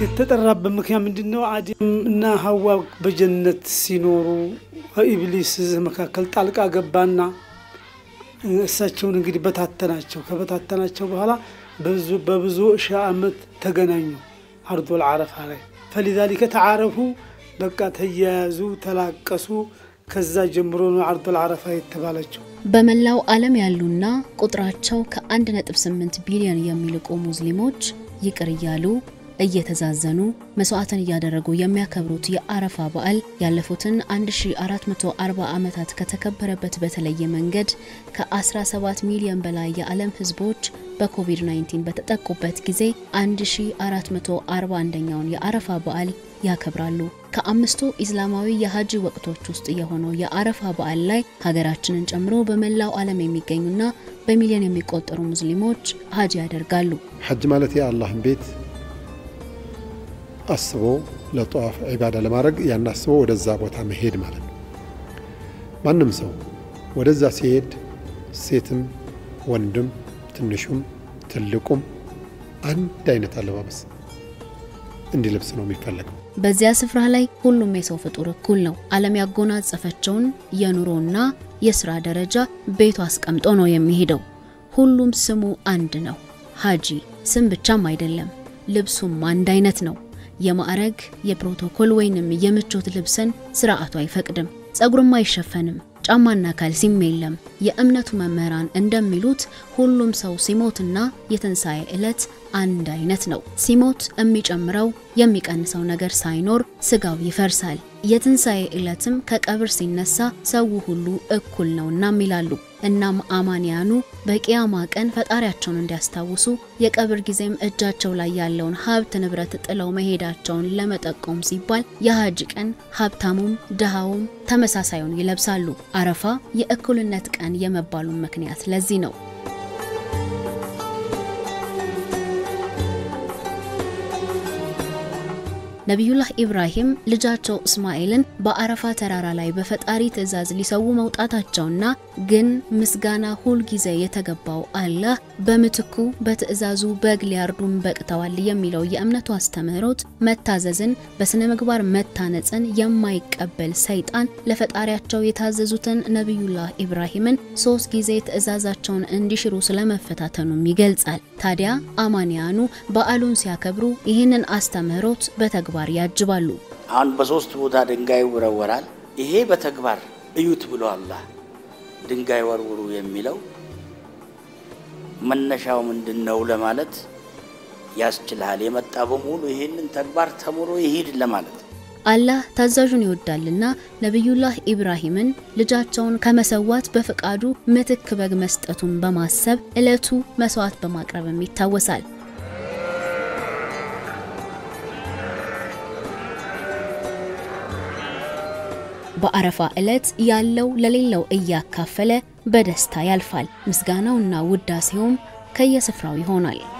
የተጠራበት ምክንያት ምንድን ነው? አደም እና ሀዋ በጀነት ሲኖሩ ኢብሊስ እዚህ መካከል ጣልቃ ገባና እሳቸውን እንግዲህ በታተናቸው። ከበታተናቸው በኋላ በብዙ ሺህ ዓመት ተገናኙ አርዶል አረፋ ላይ ፈሊዛሊከ ተዓረፉ። በቃ ተያያዙ፣ ተላቀሱ። ከዛ ጀምሮ ነው አርዶል አረፋ የተባለችው። በመላው ዓለም ያሉና ቁጥራቸው ከ1.8 ቢሊዮን የሚልቁ ሙስሊሞች ይቅር እያሉ እየተዛዘኑ መስዋዕትን እያደረጉ የሚያከብሩት የአረፋ በዓል ያለፉትን 1440 ዓመታት ከተከበረበት በተለየ መንገድ ከ17 ሚሊዮን በላይ የዓለም ሕዝቦች በኮቪድ-19 በተጠቁበት ጊዜ 1441ኛውን የአረፋ በዓል ያከብራሉ። ከአምስቱ ኢስላማዊ የሀጂ ወቅቶች ውስጥ የሆነው የአረፋ በዓል ላይ ሀገራችንን ጨምሮ በመላው ዓለም የሚገኙና በሚሊዮን የሚቆጠሩ ሙስሊሞች ሀጂ ያደርጋሉ። ሐጅ ማለት የአላህን ቤት አስቦ ለጠዋፍ ዒባዳ ለማድረግ ያን አስቦ ወደዛ ቦታ መሄድ ማለት ነው። ማንም ሰው ወደዛ ሲሄድ ሴትም፣ ወንድም፣ ትንሹም፣ ትልቁም አንድ አይነት አለባበስ እንዲለብስ ነው የሚፈለገው። በዚያ ስፍራ ላይ ሁሉም የሰው ፍጡር እኩል ነው። ዓለም ያጎናጸፈችውን የኑሮና የስራ ደረጃ ቤቱ አስቀምጦ ነው የሚሄደው። ሁሉም ስሙ አንድ ነው፣ ሀጂ። ስም ብቻም አይደለም፣ ልብሱም አንድ አይነት ነው። የማዕረግ የፕሮቶኮል ወይንም የምቾት ልብስን ስርዓቱ አይፈቅድም። ጸጉርም አይሸፈንም። ጫማና ካልሲም የለም። የእምነቱ መምህራን እንደሚሉት ሁሉም ሰው ሲሞትና የትንሣኤ ዕለት አንድ አይነት ነው። ሲሞት የሚጨምረው የሚቀንሰው ነገር ሳይኖር ስጋው ይፈርሳል። የትንሣኤ ዕለትም ከቀብር ሲነሳ ሰው ሁሉ እኩል ነውናም ይላሉ። እናም አማንያኑ በቂያማ ቀን ፈጣሪያቸውን እንዲያስታውሱ የቀብር ጊዜም እጃቸው ላይ ያለውን ሀብት ንብረት ጥለው መሄዳቸውን ለመጠቆም ሲባል የሀጅ ቀን ሀብታሙም ድሃውም ተመሳሳዩን ይለብሳሉ። አረፋ የእኩልነት ቀን የመባሉን ምክንያት ለዚህ ነው። ነቢዩላህ ኢብራሂም ልጃቸው እስማኤልን በአረፋ ተራራ ላይ በፈጣሪ ትእዛዝ ሊሰዉ መውጣታቸውና ግን ምስጋና ሁል ጊዜ የተገባው አላህ በምትኩ በትእዛዙ በግ ሊያርዱን በቅተዋል የሚለው የእምነቱ አስተምህሮት መታዘዝን፣ በስነ ምግባር መታነጽን የማይቀበል ሰይጣን ለፈጣሪያቸው የታዘዙትን ነቢዩላህ ኢብራሂምን ሶስት ጊዜ ትእዛዛቸውን እንዲሽሩ ስለመፈታተኑም ይገልጻል። ታዲያ አማንያኑ በዓሉን ሲያከብሩ ይህንን አስተምህሮት በተግባር ያጅባሉ። አሁን በሶስት ቦታ ድንጋይ ይወረወራል። ይሄ በተግባር እዩት ብሎ አላህ ድንጋይ ወርውሩ የሚለው መነሻው ምንድን ነው ለማለት ያስችልሃል። የመጣ በሙሉ ይህንን ተግባር ተምሮ ይሂድ ለማለት አላህ ታዛዡን ይወዳልና ነቢዩላህ ኢብራሂምን ልጃቸውን ከመሰዋት በፈቃዱ ምትክ በግ መስጠቱን በማሰብ ዕለቱ መስዋዕት በማቅረብም ይታወሳል። በአረፋ ዕለት ያለው ለሌለው እያካፈለ በደስታ ያልፋል። ምስጋናውና ውዳሴውም ከየስፍራው ይሆናል።